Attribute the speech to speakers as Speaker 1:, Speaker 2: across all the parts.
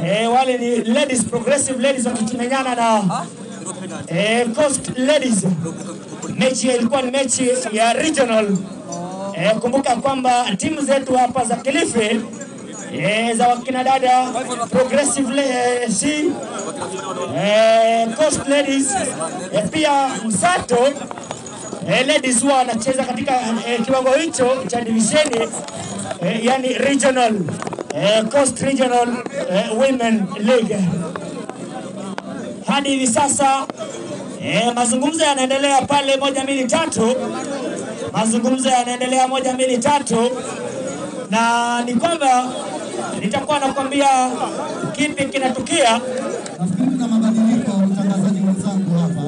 Speaker 1: eh, wale ni ladies progressive ladies wakimenyana na eh, Coast Ladies. Mechi ilikuwa ni mechi ya regional. Eh, kumbuka kwamba timu zetu hapa za Kilifi eh, za wakina dada progressive le, eh, si eh, Coast Ladies eh, pia Msato eh, ladies huwa wanacheza katika eh, kiwango hicho cha divisheni eh, yani regional eh, Coast Regional eh, Women League hadi hivi sasa eh, mazungumzo yanaendelea pale moja mbili tatu, mazungumzo yanaendelea moja mbili tatu, na ni kwamba nitakuwa nakwambia kipi kinatukia.
Speaker 2: Nafikiri kuna mabadiliko mtangazaji mwenzangu hapa.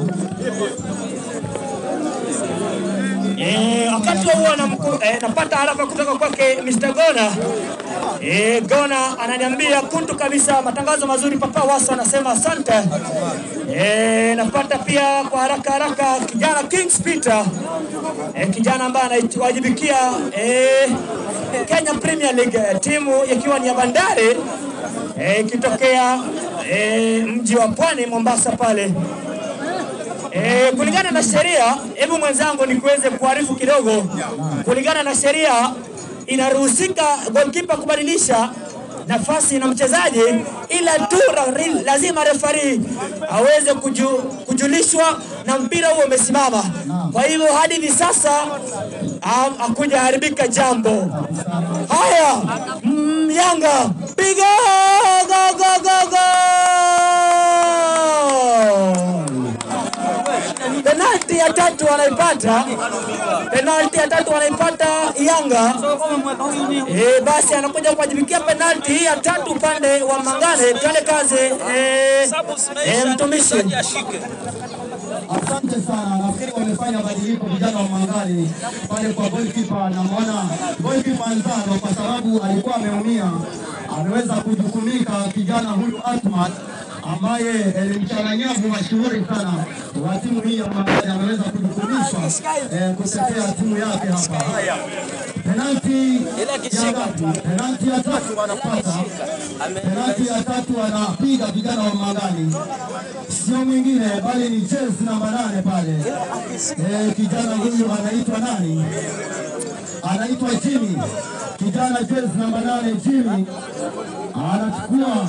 Speaker 1: Eh, wakati wa huo namku- eh, napata harafa kutoka kwake Mr. Gona. Eh, Gona ananiambia kuntu kabisa, matangazo mazuri. Papa Waso anasema asante. Eh, napata pia kwa haraka haraka kijana Kings Peter eh, kijana ambaye anawajibikia eh, Kenya Premier League eh, timu ikiwa ni ya Bandari eh, ikitokea eh, mji wa Pwani Mombasa pale E, kulingana na sheria, hebu mwenzangu nikuweze kuarifu kidogo. Kulingana na sheria, inaruhusika goalkeeper kubadilisha nafasi na mchezaji, ila tu ra- lazima refari aweze kuju, kujulishwa na mpira huo umesimama. Kwa hivyo hadi hivi sasa ha- hakujaharibika jambo. Haya, mm, Yanga piga go, go, go, go! penalti ya tatu wanaipata, penalti ya tatu wanaipata Yanga. E, basi anakuja kuwajibikia penalti hii ya tatu upande wa Mangane. Twende kazi e, e, mtumishi.
Speaker 2: Asante sana, nafikiri wamefanya badiliko vijana wa Mangali pale kwa goalkeeper. Namwona goalkeeper Nzano kwa sababu alikuwa ameumia, ameweza kujukumika kijana huyu Atmat ambaye ni mchanganyavu mashuhuri sana wa timu hii ya Mangali, ameweza kujukumishwa eh, kutetea timu yake hapa. Penalti ya ngapi? Penalti ya tatu wanapata, penalti ya tatu wanapiga vijana wa Mangali sio mwingine bali ni jezi namba nane pale. Eh, kijana huyu anaitwa nani? Anaitwa Jimmy. Kijana jezi namba nane Jimmy anachukua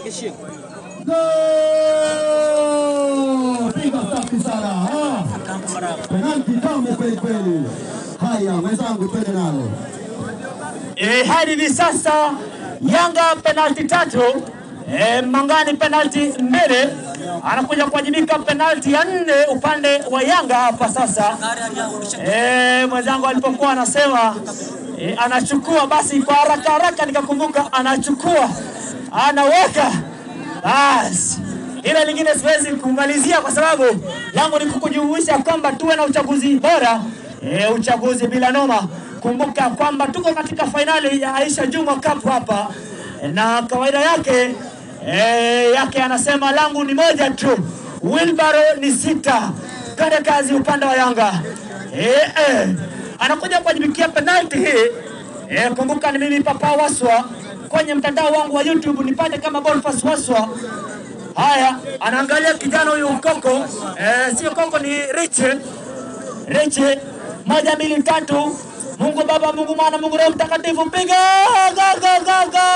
Speaker 2: Goal! Piga safi sana. Ah, penalti tamu kweli kweli. Haya, mwenzangu, twende nalo.
Speaker 1: E, hadi hivi sasa Yanga penalti tatu e, Mangani penalti mbili, anakuja kuwajibika penalti ya nne upande wa Yanga hapa sasa. E, mwenzangu alipokuwa anasema e, anachukua, basi kwa haraka haraka nikakumbuka anachukua, anaweka basi ile lingine siwezi kumalizia kwa sababu langu ni kukujumuisha kwamba tuwe na uchaguzi bora e, uchaguzi bila noma. Kumbuka kwamba tuko katika fainali ya Aisha Jumwa Cup hapa na kawaida yake e, yake anasema langu ni moja tu, Wilbaro ni sita. Twende kazi upande wa Yanga e, e, anakuja kuwajibikia penalti hii e, kumbuka ni mimi Papa Waswa kwenye mtandao wangu wa YouTube nipate kama Boniface Waswa. Haya, anaangalia kijana huyu Koko, eh, sio Koko, ni Riche. Riche, moja mbili tatu. Mungu Baba, Mungu Mwana, Mungu Roho Mtakatifu, piga go, go, go, go!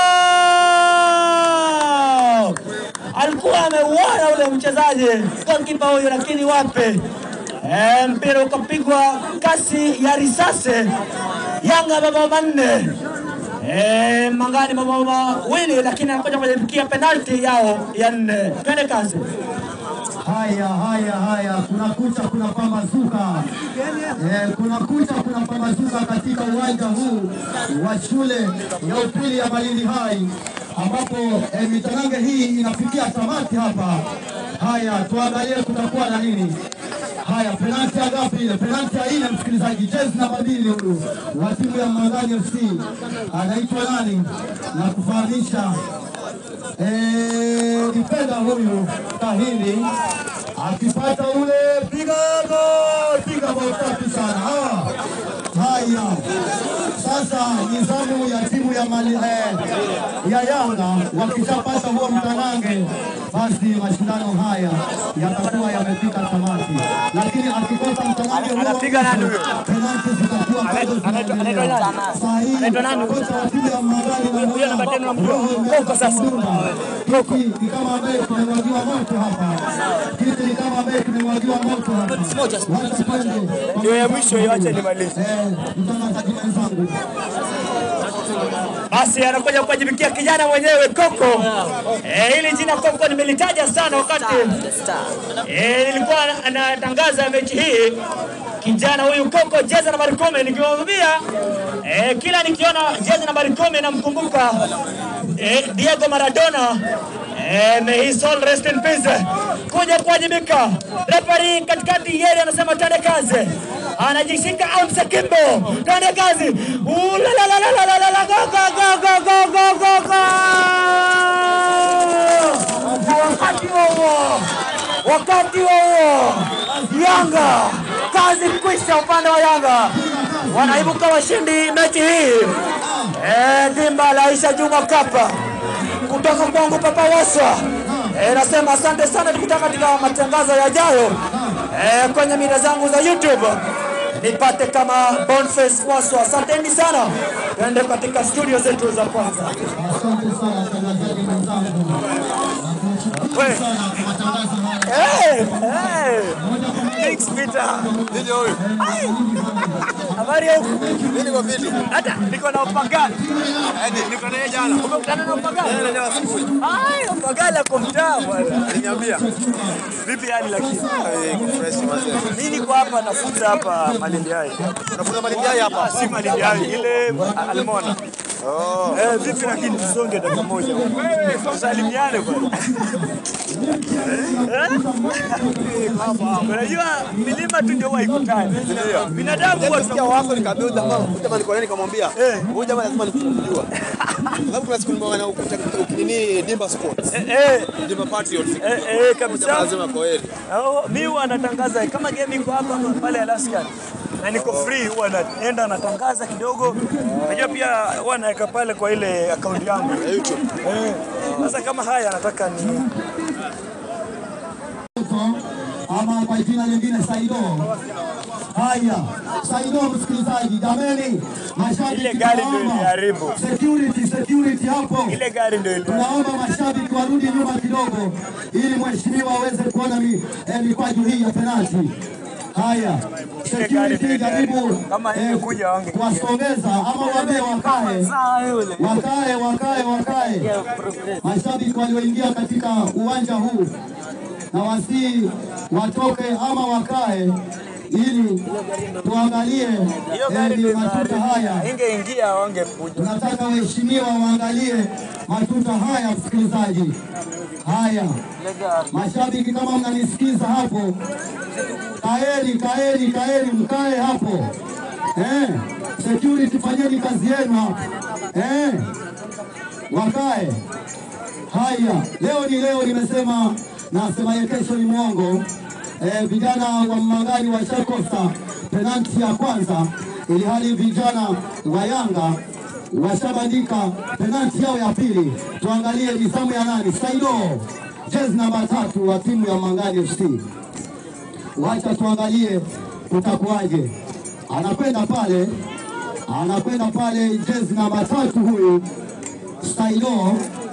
Speaker 1: Alikuwa ameuona ule mchezaji goalkeeper huyu, lakini wape eh, mpira ukapigwa kasi ya risasi. Yanga mabao manne Eh, Mangani mabao mawili lakini anakuja kujibikia penalti yao ya nne. Twende kazi.
Speaker 2: Haya, haya, haya, kuna kucha, kuna pambazuka eh, kuna kucha, kuna pambazuka katika uwanja huu wa shule ya upili ya Malindi Hai ambapo eh, mitanange hii inafikia tamati hapa. Haya, tuangalie kutakuwa na nini. Haya, penalti ya ngapi ile? Penalti ya nne, msikilizaji. Jezi namba mbili huyu wa timu ya Mangani FC anaitwa nani? Na kufahamisha Eh, difenda huyu Kahini akipata ule piga gol, piga bao safi sana. Ah, Haya, Sasa nizamu ya timu ya mali, eh, ya Yanga wakishapata huo mtanange, basi mashindano haya yatakuwa yamefika tamati, lakini akikosa mtanange huo
Speaker 1: Anapiga nani huyo?
Speaker 2: penalti zitakuwa bado
Speaker 1: anaitwa-
Speaker 2: zinaendelea.
Speaker 1: anaitwa nani?
Speaker 2: Saa hii
Speaker 1: Anaitwa nani?
Speaker 2: kocha wa timu ya Mangani na
Speaker 1: Huyo namba tano namjua.
Speaker 2: Roho
Speaker 1: Koko
Speaker 2: imeanza
Speaker 1: sasa.
Speaker 2: kudunda. Kiti ni kama ambaye kimemwagiwa moto hapa, kiti ni kama ambaye kimemwagiwa moto hapa. Wacha twende.
Speaker 1: Ndio ya mwisho hiyo, acha nimalize.
Speaker 2: Eh, mtangazaji mwenzangu
Speaker 1: Basi anakuja kuwajibikia kijana mwenyewe Koko. Eh, hili jina Koko nimelitaja sana wakati eh, nilikuwa natangaza mechi hii. Kijana huyu Koko jezi nambari kumi, nikiwaambia eh, kila nikiona jezi nambari kumi namkumbuka eh, Diego Maradona. Eh, may his soul rest in peace. Kuja kuwajibika. Referee katikati yeye anasema twende kazi. Anajishika Amsa Kimbo. Twende kazi. Ooh, la la la la la la la la go go go go go go go go. Na wakati huo wakati huo Yanga kazi kwisha, upande wa Yanga wanaibuka washindi mechi hii. Eh, dimba la Aisha Juma Kapa kutoka kwangu Papa Waswa. Eh, nasema asante sana, tukutana katika matangazo yajayo eh, kwenye mida zangu za YouTube nipate kama Boniface Waswa. Asanteni sana, tuende katika studio zetu za kwanza.
Speaker 2: Asante sana mtangazaji mwenzangu. Nakushukuru sana kwa matangazo haya.
Speaker 1: Hey, hey. Thanks Peter. Ai. Habari ya huku?
Speaker 3: Mimi niko fiti.
Speaker 1: Hata niko na upagani.
Speaker 3: Hadi niko naye jana.
Speaker 1: Umekutana na upagani?
Speaker 3: Jana leo asubuhi.
Speaker 1: Ai, upagani ako mtaa bwana.
Speaker 3: Aliniambia.
Speaker 1: Vipi hali lakini?
Speaker 3: Eh, iko fresh mazee.
Speaker 1: Mimi niko hapa nafunza hapa Malindi Hai.
Speaker 3: Unafunza malindi haya hapa.
Speaker 1: Si Malindi Hai, ile Almona.
Speaker 3: Oh.
Speaker 1: Eh, vipi lakini tusonge dakika moja. Tusalimiane bwana. Eh? Unajua milima tu ndio waikutane. Binadamu huwa
Speaker 3: Nasikia wako nikaambia huyu jamaa, huyu jamaa niko naye nikamwambia. Huyu jamaa lazima nikumjua. Sababu kuna siku nimeona ukuta ukinini Dimba Sports.
Speaker 1: Eh, eh,
Speaker 3: Dimba Patriots.
Speaker 1: eh, eh,
Speaker 3: Huyu jamaa
Speaker 1: kabisa.
Speaker 3: lazima kwa heri.
Speaker 1: Oh, mi huwa natangaza kama game iko hapa pale Alaska na niko free, huwa naenda natangaza kidogo. Najua pia huwa naweka pale kwa ile akaunti yangu
Speaker 3: Ya YouTube.
Speaker 1: eh. Sasa kama haya nataka ni
Speaker 2: ama kwa jina lingine Saido. Haya, Saido msikilizaji, jameni, mashabiki
Speaker 1: Ile gari ndio
Speaker 2: tunaomba.
Speaker 1: iliharibu.
Speaker 2: Security, security hapo.
Speaker 1: ile gari ndio ile.
Speaker 2: Tunaomba mashabiki warudi nyuma kidogo ili mheshimiwa aweze kuona mi, eh, mikwaju hii ya penalti. Haya,
Speaker 1: Ile gari
Speaker 2: security
Speaker 1: ndio
Speaker 2: jaribu
Speaker 1: iliharibu. Kama ingekuja wange-
Speaker 2: kuwasongeza ama wabe wakae wakae wakae wakae. Mashabiki walioingia katika uwanja huu na wasii watoke ama wakae ili tuangalie
Speaker 1: Hiyo
Speaker 2: eh,
Speaker 1: gari
Speaker 2: ni
Speaker 1: ndio
Speaker 2: matuta haya.
Speaker 1: iliharibu. Ingeingia wangekuja.
Speaker 2: Tunataka waheshimiwa waangalie matuta haya, msikilizaji. Haya, mashabiki, kama mnanisikiza hapo, kaeni, kaeni, kaeni, mkae hapo eh. Security, fanyeni kazi yenu hapo eh, wakae. Haya, leo ni leo, nimesema nasema ye, kesho ni mwongo. Eh, vijana wa Mangani washakosa penalti ya kwanza, ili hali vijana wa Yanga washabandika penalti yao ya pili. Tuangalie ni zamu ya nani? Saido, jezi namba tatu wa timu ya Mangani FC. Wacha tuangalie kutakuwaje. Anakwenda pale, anakwenda pale, jezi namba tatu huyu Saido